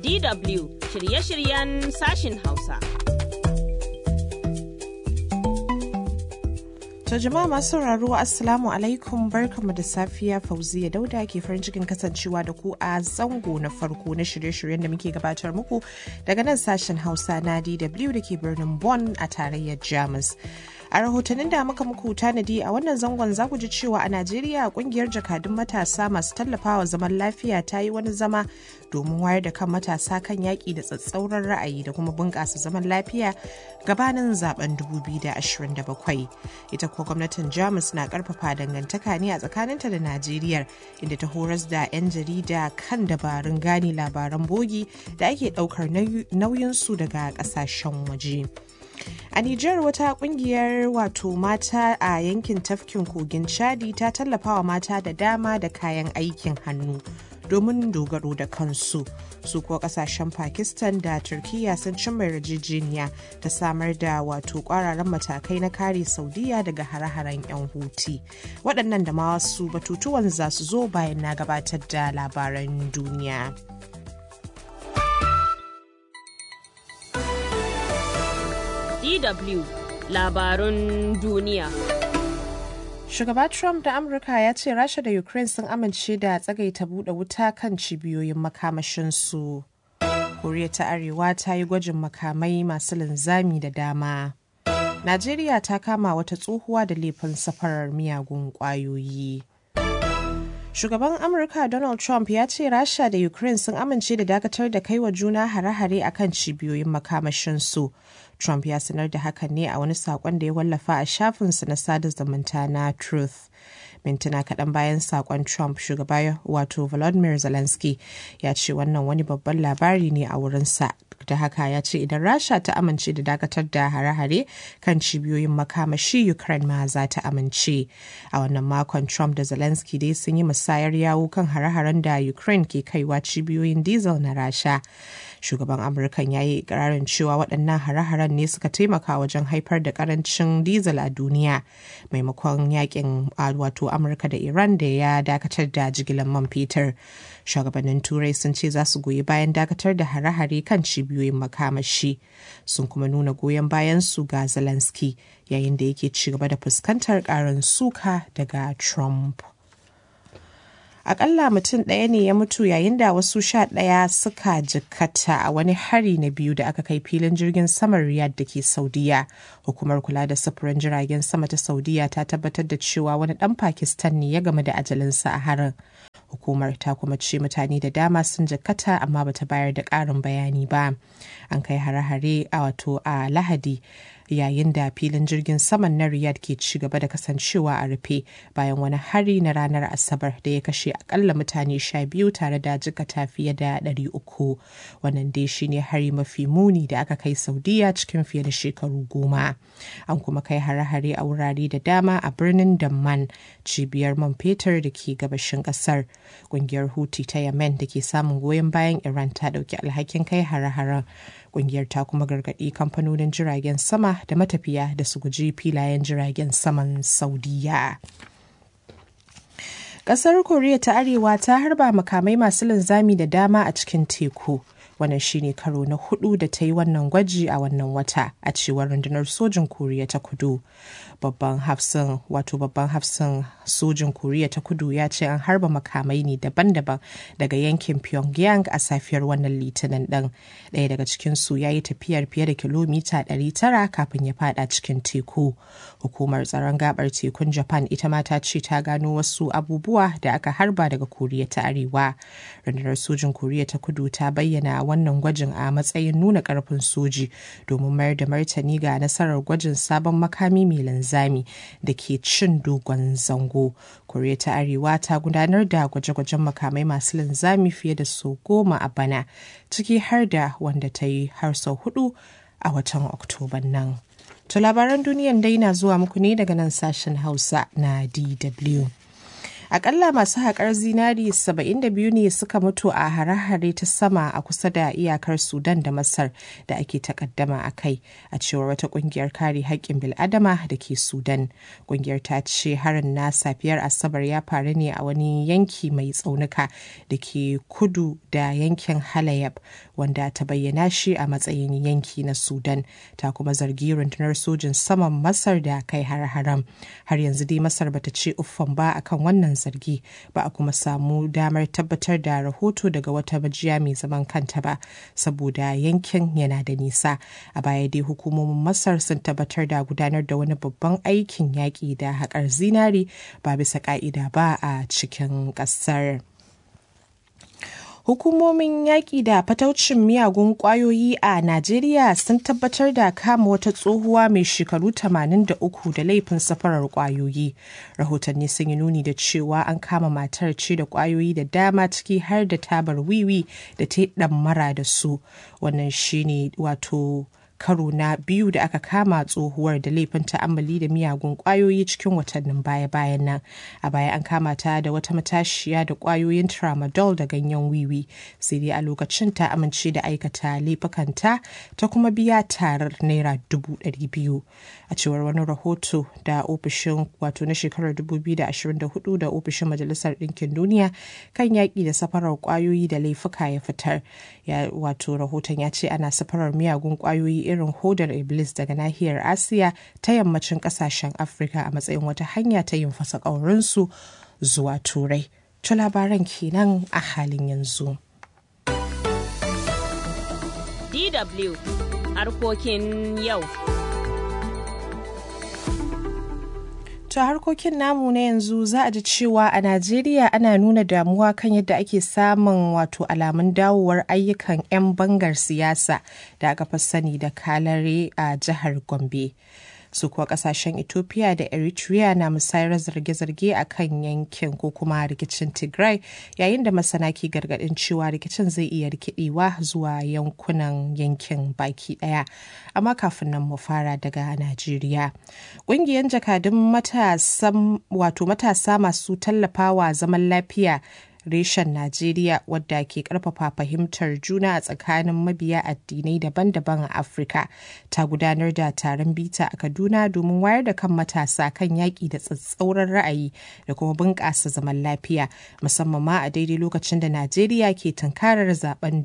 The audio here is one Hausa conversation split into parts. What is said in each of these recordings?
DW shirye-shiryen sashin Hausa. To jama'a masu sauraro Assalamu alaikum barkamu da safiya Fauziya Dauda ke farin cikin kasancewa da ku a zango na farko na shirye-shiryen da muke gabatar muku daga nan sashen Hausa na DW da ke birnin Bonn a tarayyar Jamus. A rahotannin da muka muku tanadi a wannan zangon za ku ji cewa a Najeriya kungiyar jakadun matasa masu tallafawa zaman lafiya ta yi wani zama domin wayar da kan matasa kan yaƙi da tsatsauran ra'ayi da kuma bunƙasa zaman lafiya gabanin zaben 2027. Ita kuwa gwamnatin Jamus na ƙarfafa dangantaka ne a tsakaninta da Najeriya inda ta horas da 'yan jarida kan dabarun gane labaran bogi da ake ɗaukar nauyinsu daga ƙasashen waje. A Nijar wata kungiyar wato mata a yankin tafkin kogin Chadi ta tallafawa mata da dama da kayan aikin hannu domin dogaro da kansu. Su kuwa kasashen Pakistan da Turkiya sun cimma yarjejeniya ta samar da wato kwararan matakai na kare Saudiya daga hare-haren 'yan huti. Waɗannan da ma wasu batutuwan za su zo bayan na gabatar da labaran duniya. DW labarun duniya. Shugaba Trump da Amurka ya ce Rasha da Ukraine sun amince da tsagaita buɗe wuta kan cibiyoyin makamashinsu. Koriya ta Arewa ta yi gwajin makamai masu linzami da dama. Najeriya ta kama wata tsohuwa da laifin safarar miyagun ƙwayoyi. Shugaban Amurka Donald Trump ya ce Rasha da Ukraine sun amince da dakatar da kai wa juna hare-hare a kan cibiyoyin makamashinsu. Trump ya sanar da hakan ne a wani saƙon da ya wallafa a shafinsa na sada zumunta na Truth. mintuna kaɗan bayan saƙon Trump shugaba wato Volodymyr Zelensky ya ce wannan wani babban labari ne a wurinsa da haka ya ce idan rasha ta amince da dakatar da hare-hare kan cibiyoyin makamashi ukraine ma za ta amince a wannan makon trump da zelensky dai sun yi musayar yawo kan hare-haren da ukraine ke kaiwa cibiyoyin diesel na rasha shugaban amurkan ya yi ikirarin cewa waɗannan hare-haren ne suka taimaka wajen haifar da karancin diesel a duniya maimakon yakin wato amurka da iran da ya dakatar da jigilar man fetur shugabannin turai sun ce za su goyi bayan dakatar da hare-hare kan cibiyoyin makamashi sun kuma nuna goyon bayan su ga zelensky yayin da yake ci gaba da fuskantar karin suka daga trump akalla mutum ɗaya ne ya mutu yayin da wasu sha ɗaya suka jikkata a wani hari na biyu da aka kai filin jirgin saman riyadh da ke saudiya hukumar kula da sufurin jiragen sama ta saudiya ta tabbatar da cewa wani ɗan pakistan ne ya game da ajalinsa a harin hukumar ta kuma ce mutane da dama sun jikkata amma bata bayar da ƙarin bayani ba an kai hare-hare a wato a lahadi yayin da filin jirgin saman na Riyadh ke ci gaba da kasancewa a rufe bayan wani hari na ranar Asabar da ya kashe akalla mutane sha biyu tare da jikata fiye da ɗari uku. Wannan dai shine hari mafi muni da aka kai Saudiya cikin fiye da shekaru goma. An kuma kai hare-hare a wurare da dama a birnin Damman cibiyar man fetur da ke gabashin ƙasar. Ƙungiyar Houthi ta Yemen da ke samun goyon bayan Iran ta ɗauki alhakin kai hare-haren. Ƙungiyar ta kuma gargaɗi kamfanonin jiragen sama da matafiya da su guji filayen jiragen saman Saudiya. Ƙasar Koriya ta Arewa ta harba makamai masu linzami da dama a cikin teku. Wannan shine karo na hudu da ta yi wannan gwaji a wannan wata a cewar rundunar sojin Koriya ta Kudu. Babban hafsin wato babban hafsin sojin Koriya ta Kudu ya ce an harba makamai ne daban-daban daga yankin Pyongyang a safiyar wannan litinin ɗin. Ɗaya daga cikin su ya yi tafiyar fiye da kilomita 900 kafin ya fada cikin teku. Hukumar tsaron gabar tekun Japan ita ma ta ce ta gano wasu abubuwa da aka harba daga Koriya ta Arewa. Rundunar sojin Koriya ta Kudu ta bayyana wannan gwajin a matsayin nuna karfin soji domin mayar da martani ga nasarar gwajin sabon makami mai linzami da ke cin dogon zango. Koriya ta Arewa ta gudanar da gwaje-gwajen makamai masu linzami fiye da sau goma a bana, ciki har da wanda ta yi har sau hudu a watan Oktoban nan. To labaran duniyan dai na zuwa muku ne daga nan sashen Hausa na DW. Akalla masu haƙar zinari 72 ne suka mutu a hare-hare ta sama a kusa da iyakar Sudan da Masar da ake takaddama a kai a cewar wata ƙungiyar kare haƙƙin bil'adama da ke Sudan. Ƙungiyar ta ce harin na safiyar Asabar ya faru ne a wani yanki mai tsaunuka da ke kudu da yankin Halayab wanda ta bayyana shi a matsayin yanki na Sudan ta kuma zargi rundunar sojin saman Masar da kai har-haren. Har yanzu dai Masar bata ce uffan ba akan wannan zargi ba a kuma samu damar tabbatar da rahoto daga wata majiya mai zaman kanta ba saboda yankin yana da nisa a baya dai hukumomin masar sun tabbatar da gudanar da wani babban aikin yaƙi da haƙar zinari ba bisa ƙa'ida ba a cikin ƙasar. Hukumomin yaƙi da fataucin miyagun ƙwayoyi a Najeriya sun tabbatar da kama wata tsohuwa mai shekaru 83 da laifin safarar ƙwayoyi. Rahotanni sun yi nuni da cewa an kama matar ce da ƙwayoyi da dama ciki har da tabar wiwi da ta yi ɗammara da su. Wannan shine wato karo na biyu da aka kama tsohuwar da laifin ta'ammali da miyagun kwayoyi cikin watannin baya-bayan nan a baya an kama ta da wata matashiya da kwayoyin tramadol da ganyen wiwi sai dai a lokacin ta amince da aikata laifukanta ta kuma biya tarar naira dubu ɗari biyu a cewar wani rahoto da ofishin wato na shekarar 2024 da ofishin majalisar ɗinkin duniya kan yaƙi da safarar kwayoyi da laifuka ya fitar wato rahoton ya ce ana safarar miyagun kwayoyi irin hodar iblis daga nahiyar asiya ta yammacin kasashen afirka a matsayin wata hanya ta yin fasa ƙaurinsu zuwa turai to labaran kenan a halin yanzu dw harkokin yau To harkokin namu na yanzu za a ji cewa a Najeriya ana nuna damuwa kan yadda ake samun wato alamun dawowar ayyukan 'yan bangar siyasa da aka fi sani da kalare a jihar Gombe. su kuwa kasashen ethiopia da eritrea na musayar zarge-zarge a kan yankin ko kuma rikicin tigray yayin da masana ke gargadin cewa rikicin zai iya rikidewa zuwa yankunan yankin baki daya amma kafin nan mu fara daga najeriya ƙungiyar jakadun wato matasa masu tallafawa zaman lafiya reshen Najeriya wadda ke karfafa fahimtar juna a tsakanin mabiya addinai daban-daban a Afirka ta gudanar da taron bita a Kaduna domin wayar da kan matasa kan yaƙi da tsatsauran ra'ayi da kuma bunƙasa zaman lafiya musamman ma a daidai lokacin da Najeriya ke tunkarar zaben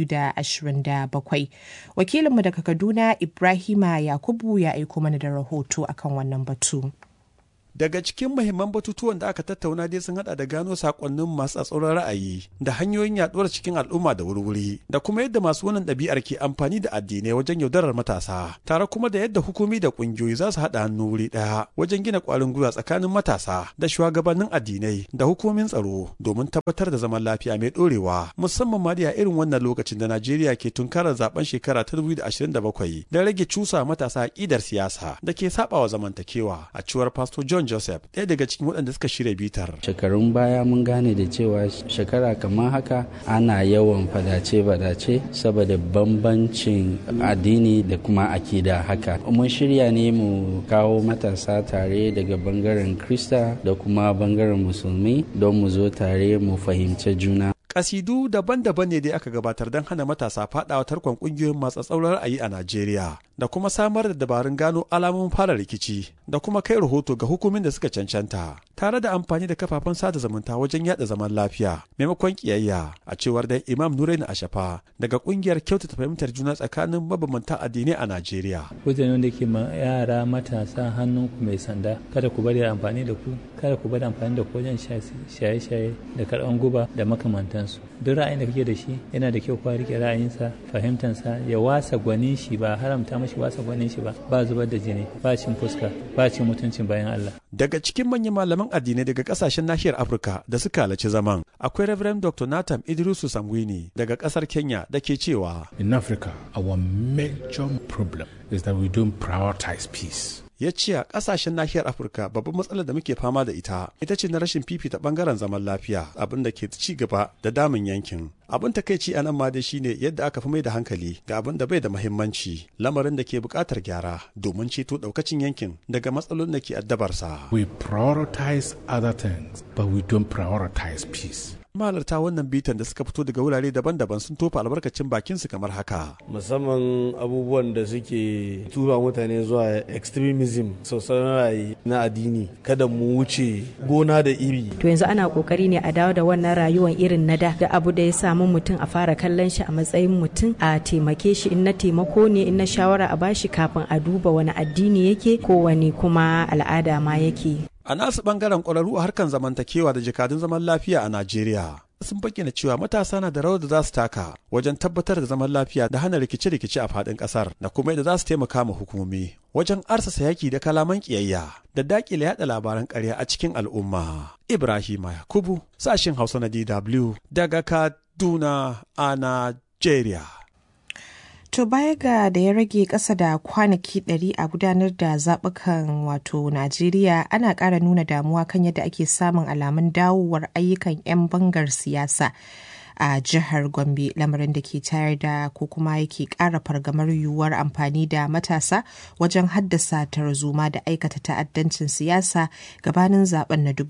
2027. Wakilinmu daga Kaduna Ibrahima Yakubu ya aiko mana da rahoto akan wannan batu. Daga cikin muhimman batutuwan da aka tattauna dai sun hada da gano sakonnin masu tsatsauran ra'ayi da hanyoyin yaduwar cikin al'umma da wurwuri da kuma yadda masu wannan ɗabi'ar ke amfani da addinai wajen yaudarar matasa tare kuma da yadda hukumi da ƙungiyoyi za su haɗa hannu wuri ɗaya wajen gina ƙwarin gwiwa tsakanin matasa da shugabannin addinai da hukumomin tsaro domin tabbatar da zaman lafiya mai ɗorewa musamman ma da irin wannan lokacin da Najeriya ke tunkarar zaben shekara ta 2027 da rage cusa matasa aƙidar siyasa da ke saɓawa zamantakewa a cewar Pastor John Joseph ɗaya daga cikin waɗanda suka shirya bitar. Shekarun baya mun gane da cewa shekara kamar haka ana yawan fadace-fadace saboda bambancin addini da kuma akida haka. Mun shirya ne mu kawo matasa tare daga bangaren Krista da kuma bangaren Musulmi don mu zo tare mu fahimci juna. kasidu daban-daban ne dai aka gabatar don hana matasa fadawa tarkon kungiyoyin masu tsaurar ra'ayi a Najeriya da kuma samar da dabarun gano alamomin fara rikici da kuma kai rahoto ga hukumin da suka cancanta tare da amfani da kafafen sada zumunta wajen yada zaman lafiya maimakon kiyayya a cewar da Imam Nuraini Ashafa daga kungiyar kyautata fahimtar juna tsakanin mabambantan addinai a Najeriya. Wajen da ke yara matasa hannunku mai sanda kada ku bari amfani da ku kada ku bari amfani da ku wajen shaye-shaye da karɓan guba da makamantan su duk ra'ayin da kake da shi yana da kyau kwa rike ra'ayinsa fahimtansa ya wasa gwanin shi ba haramta mashi wasa gwanin shi ba ba zubar da jini ba cin fuska ba cin mutuncin bayan Allah daga cikin manyan malaman addinai daga kasashen nahiyar Afirka da suka halarci zaman akwai Reverend Dr. Nathan Idrisu Sangwini daga kasar Kenya da ke cewa in Africa our major problem is that we don't prioritize peace ya ce a ƙasashen nahiyar Afirka babban matsalar da muke fama da ita ita ce na rashin fifita ɓangaren zaman lafiya abin da ke ci gaba da damun yankin. Abin takaici a nan ma dai shine yadda aka fi mai da hankali ga abin da bai da muhimmanci lamarin da ke buƙatar gyara domin ceto ɗaukacin yankin daga matsalolin da ke addabarsa. We prioritize other things, but we don't prioritize peace. mahalarta wannan bitan da suka fito daga wurare daban-daban sun tofa albarkacin bakinsu kamar haka. Musamman abubuwan da suke tura mutane zuwa extremism sosai ra'ayi na addini kada mu wuce gona da iri. To yanzu ana kokari ne a dawo da wannan rayuwar irin na da da abu da ya samu mutum a fara kallon shi a matsayin mutum a taimake shi in na taimako ne in na shawara a bashi kafin a duba wani addini yake ko wani kuma al'ada ma yake. A nasu bangaren ƙwararru a harkar zamantakewa da jakadun zaman lafiya a Najeriya. Sun bayyana cewa matasa na da rawar da za su taka wajen tabbatar da zaman lafiya da hana rikice-rikice a faɗin ƙasar da kuma yadda za su taimaka ma hukumomi wajen arsasa yaki da kalaman ƙiyayya da daƙile yaɗa labaran ƙarya a cikin al'umma. Ibrahim Yakubu, sashen Hausa na DW daga Kaduna a Najeriya. To baya ga da ya rage ƙasa da kwanaki ɗari a gudanar da zaɓukan wato Najeriya ana ƙara nuna damuwa kan yadda ake samun alamun dawowar ayyukan 'yan bangar siyasa. a jihar Gombe lamarin da ke tayar da ko kuma yake ƙara fargamar yiwuwar amfani da matasa wajen haddasa tarzoma da aikata ta'addancin siyasa gabanin zaben na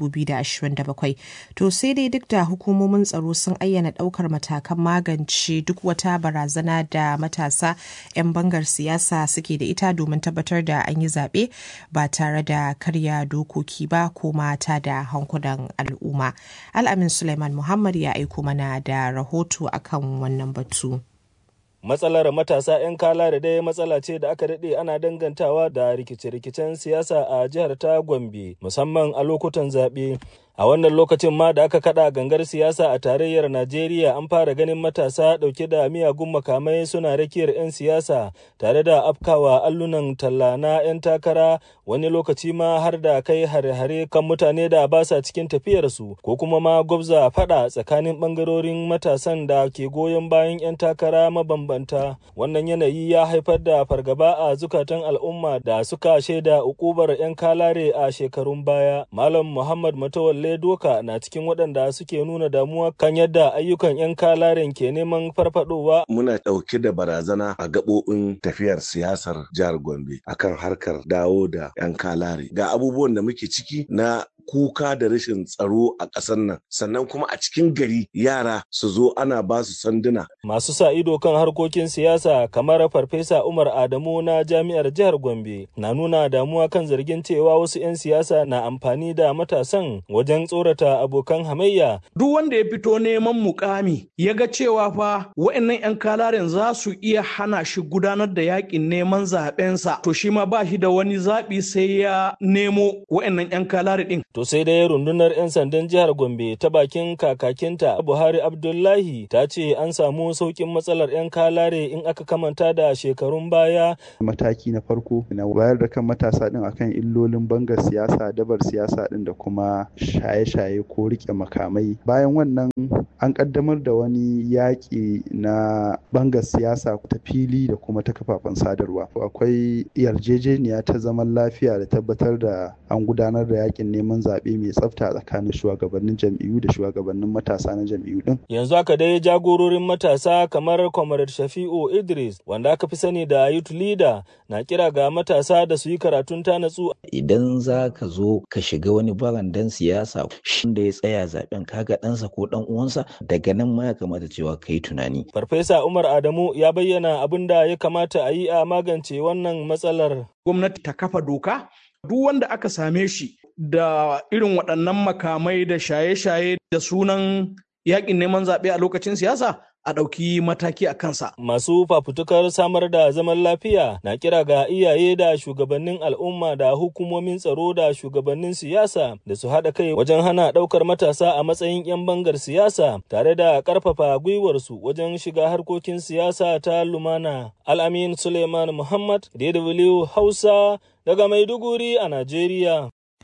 2027. To sai dai duk da hukumomin tsaro sun ayyana ɗaukar matakan magance duk wata barazana da matasa 'yan bangar siyasa suke da ita domin tabbatar da an yi zaɓe ba tare da karya dokoki ba ko mata da hankulan al'umma. Al'amin Suleiman Muhammad ya aiko mana da da rahoto akan wannan batu. Matsalar matasa 'yan kala da dai matsala ce da aka daɗe ana dangantawa da rikice-rikicen siyasa a jihar ta Gombe musamman a lokutan zaɓe. A wannan lokacin ma da aka kada gangar siyasa a tarayyar Najeriya an fara ganin matasa ɗauke da miyagun makamai suna rakiyar 'yan siyasa tare da afkawa allunan talla na 'yan takara wani lokaci ma har da kai hare-hare kan mutane da ba sa cikin tafiyarsu ko kuma ma gwabza fada tsakanin bangarorin matasan da ke goyon bayan 'yan takara mabambanta. Wannan yanayi ya haifar da fargaba a zukatan al'umma da suka shaida ukubar 'yan kalare a shekarun baya. Malam Muhammad Matawalle Doka na cikin waɗanda suke nuna damuwa kan yadda ayyukan 'yan kalaren ke neman farfadowa. Muna ɗauke da barazana a gaɓoɓin tafiyar siyasar jihar Gombe akan harkar dawo da 'yan kalare. Ga abubuwan da muke ciki na kuka da rashin tsaro a ƙasar nan sannan kuma a cikin gari yara su zo ana ba su sanduna. Masu sa ido kan harkokin siyasa kamar Farfesa Umar Adamu na Jami'ar Jihar Gombe na nuna damuwa kan zargin cewa wasu 'yan siyasa na amfani da matasan wajen tsorata abokan hamayya. Duk wanda ya fito neman mukami ya ga cewa fa wa'annan 'yan kalaren za su iya hana shi gudanar da yakin neman zaɓensa to shi ma ba shi da wani zaɓi sai ya nemo wa'annan 'yan kalare ɗin. To sai dai rundunar 'yan sandan jihar Gombe ta bakin kakakinta Buhari Abdullahi ta ce an samu sauƙin matsalar 'yan kalare in aka kamanta da shekarun baya. Mataki na farko na wayar da kan matasa ɗin akan illolin bangar siyasa, dabar siyasa ɗin da kuma shaye-shaye ko riƙe makamai. Bayan wannan an ƙaddamar da wani yaƙi na bangar siyasa ta fili da kuma ta kafafen sadarwa. Akwai yarjejeniya ta zaman lafiya da tabbatar da an gudanar da yaƙin neman zaɓe mai tsafta tsakanin shugabannin jam'iyyu da shugabannin matasa na jam'iyyu din. Yanzu haka dai jagororin matasa kamar Comrade Shafi'u Idris wanda aka fi sani da Youth Leader na kira ga matasa da su yi karatun ta natsu. Idan za ka zo ka shiga wani barandan siyasa shi da ya tsaya zaben kaga ɗansa ko ɗan uwansa daga nan ma ya kamata cewa ka yi tunani. Farfesa Umar Adamu ya bayyana abin da ya kamata a yi a magance wannan matsalar. Gwamnati ta kafa doka duk wanda aka same shi da irin waɗannan makamai da shaye-shaye da sunan yakin neman zaɓe a lokacin siyasa a ɗauki mataki a kansa. Masu fafutukar samar da zaman lafiya na kira ga iyaye da shugabannin al'umma da hukumomin tsaro da shugabannin siyasa da su haɗa kai wajen hana ɗaukar matasa a matsayin 'yan bangar siyasa tare da ƙarfafa gwiwarsu wajen shiga harkokin siyasa ta lumana. Al'amin Suleiman Muhammad, DW Hausa, daga Maiduguri a Najeriya.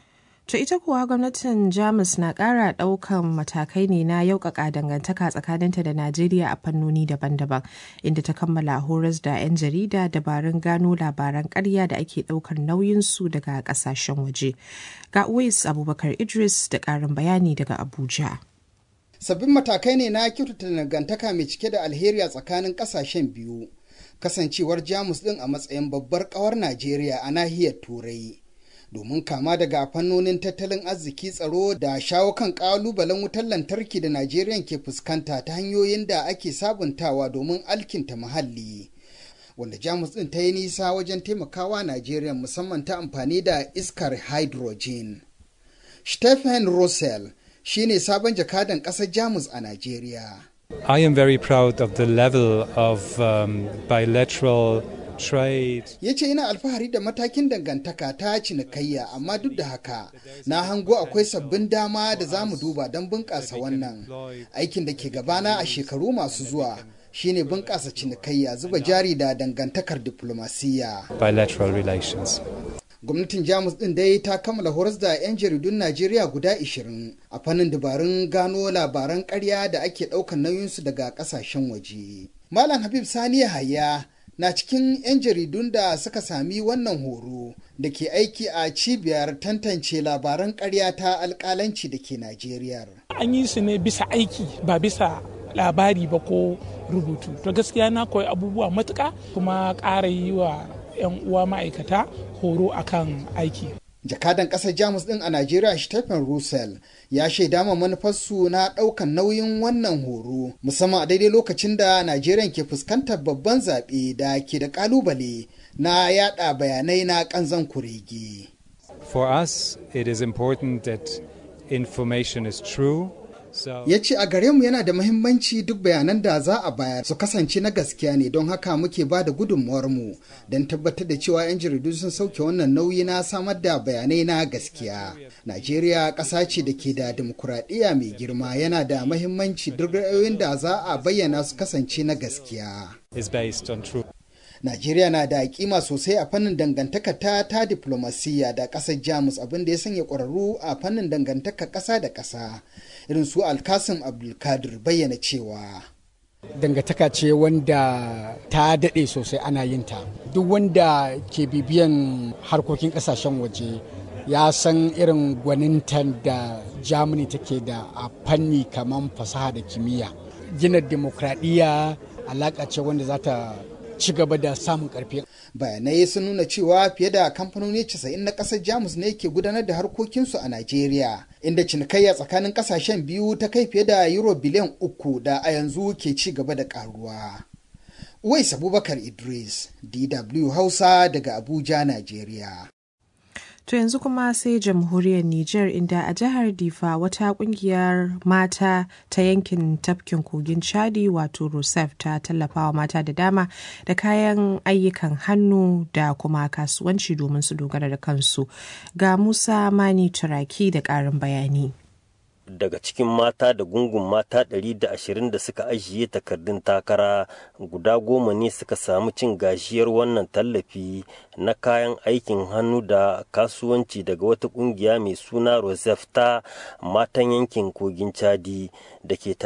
To ita kuwa gwamnatin Jamus na ƙara ɗaukan matakai ne na yaukaka dangantaka tsakaninta da Najeriya a fannoni daban-daban, inda ta kammala horas da 'yan jarida dabarun gano labaran ƙarya da ake ɗaukar nauyinsu daga ƙasashen waje. Ga Uwais Abubakar Idris da ƙarin bayani daga Abuja. Sabbin matakai ne na kyautata dangantaka mai cike da alheri a tsakanin ƙasashen biyu. Kasancewar Jamus ɗin a matsayin babbar ƙawar Najeriya a nahiyar Turai. domin kama daga fannonin tattalin arziki tsaro da shawo kan kalubalen wutar lantarki da Najeriya ke fuskanta ta hanyoyin da ake sabuntawa domin alkinta muhalli. Wanda Jamus ɗin ta yi nisa wajen taimakawa Najeriya musamman ta amfani da iskar hydrogen. Stephen Russell shi ne sabon jakadan ƙasar Jamus a Najeriya. I am very proud of the level of um, bilateral ya ce ina alfahari da matakin dangantaka ta cinikayya amma duk da haka na hango akwai sabbin dama da za mu duba don bunƙasa wannan aikin da ke gabana a shekaru masu zuwa shine bunƙasa cinikayya zuba jari da dangantakar diplomasiyya bilateral relations gwamnatin jamus din dai ta kammala horas da 'yan jaridun najeriya guda 20 a fannin dabarun gano labaran karya da ake ɗaukar nauyinsu daga ƙasashen waje malam habib sani yahaya na cikin 'yan jaridun da suka sami wannan horo da ke aiki a cibiyar tantance labaran karya ta alkalanci da ke Najeriya. An yi su ne bisa aiki ba bisa labari ba ko rubutu. To gaskiya na koyi abubuwa matuka kuma ƙara yi wa 'yan uwa ma'aikata horo akan aiki. jakadan ƙasar jamus ɗin a najeriya stephen russell ya shaida ma manufarsu na ɗaukan nauyin wannan horo musamman a daidai lokacin da najeriya ke fuskantar babban zaɓe da ke da ƙalubale na yada bayanai na ƙanzan kurege For us, it is important that information is true. ya ce a gare mu yana da mahimmanci duk bayanan da za a bayar su kasance na gaskiya ne don haka muke ba da mu don tabbatar da cewa 'yan jaridu sun sauke wannan nauyi na samar da bayanai na gaskiya najeriya ƙasa ce da ke da dimokuraɗiyya mai girma yana da mahimmanci duk ra'ayoyin da za a bayyana su kasance na gaskiya is based on truth. Najeriya na da kima sosai a fannin dangantaka ta ta diplomasiya da ƙasar Jamus abin da ya sanya ƙwararru a fannin dangantaka ƙasa da ƙasa irin su Alkasim Abdulkadir bayyana cewa. Dangantaka ce wanda ta daɗe sosai ana yin ta. Duk wanda ke bibiyan harkokin ƙasashen waje ya san irin gwanintan da Germany take da a fanni kamar fasaha da kimiyya. Gina demokradiyya alaƙa ce wanda za ta ci gaba da samun karfi. Bayanai sun nuna cewa fiye da kamfanoni 90 na ƙasar Jamus ne ke gudanar da harkokinsu a Najeriya, inda cinikayya tsakanin ƙasashen biyu ta kai fiye da euro biliyan uku da a yanzu ke ci gaba da ƙaruwa. Uwais Abubakar Idris, DW Hausa daga Abuja, Najeriya. To yanzu kuma sai jamhuriyar Nijar inda a jihar Difa wata kungiyar mata ta yankin tafkin kogin Chadi wato Rusef ta tallafawa mata da dama da kayan ayyukan hannu da kuma kasuwanci domin su dogara da kansu. Ga Musa Mani Turaki da ƙarin bayani. daga cikin mata da gungun mata 120 da suka ajiye takardun takara guda goma ne suka samu cin gajiyar wannan tallafi na kayan aikin hannu da kasuwanci daga wata kungiya mai suna rosef ta matan yankin kogin chadi da ke